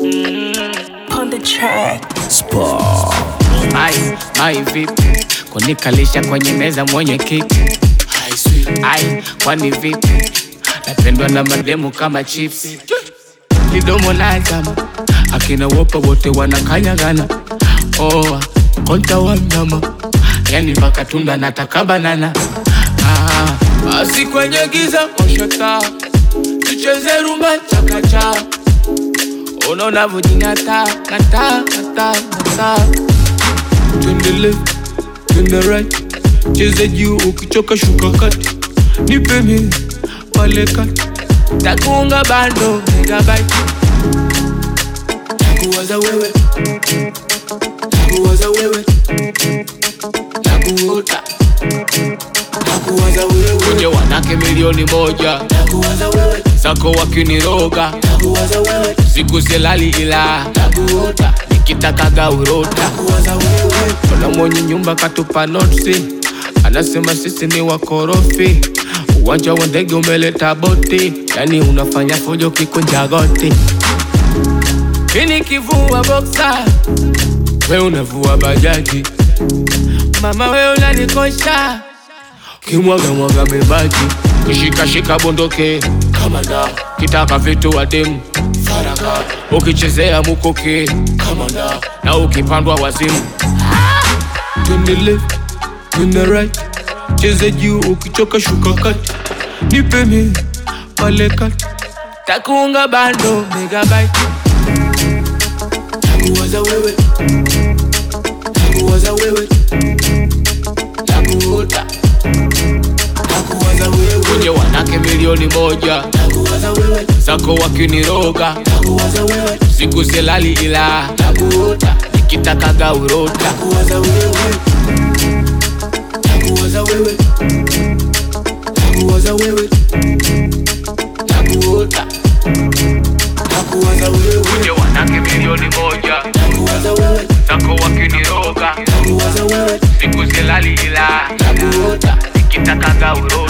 On the track. Ai, ai vipi? Kunikalisha kwenye meza mwenye kiti. Ai, kwani vipi? Napendwa na mademu kama chips. Kidomo na zama. Akina wopa wote wanakanyagana. Oh, konta wa mnyama. Yani mpaka tunda nataka banana. Ah, basi kwenye giza washa taa. Tucheze rumba chakacha. Unaona vujingata, kata, kata, kata. Twende left, twende right, cheza juu ukichoka shuka kati, nipe mimi pale kati, takuunga bando megabyte, takuwaza wewe, takuwaza wewe, takuota, takuwaza wewe, kwenye wanake milioni moja, takuwaza wewe, zako wakiniroga, takuwaza wewe, siku silali ila, takuota, nikitakaga urota, takuwaza wewe, kuna mwenye nyumba katupa notisi, anasema sisi ni wakorofi, uwanja wa ndege umeleta boti, yani unafanya fujo kikunja goti, ini kivua boksa, we unavua bajaji, mama we unanikosha kimwaga mwaga mebaki kishikashika bondoke kama da kitaka vitu wadimu faraka ukichezea mukoke kama da na ukipandwa wazimu twende left twende right cheze juu ukichoka shuka kati nipe mi pale kati takuunga bando megabyte takuwaza wewe takuwaza wewe takuota takuwaza wewe kwenye wanake milioni moja takuwaza wewe zako wakiniroga takuwaza wewe siku silali ila takuota nikitakaga urota takuwaza wewe takuwaza wewe takuwaza wewe takuota takuwaza wewe kwenye wanake milioni moja takuwaza wewe zako wakiniroga Takuwaza wewe. siku silali ila Takuota. nikitakaga urota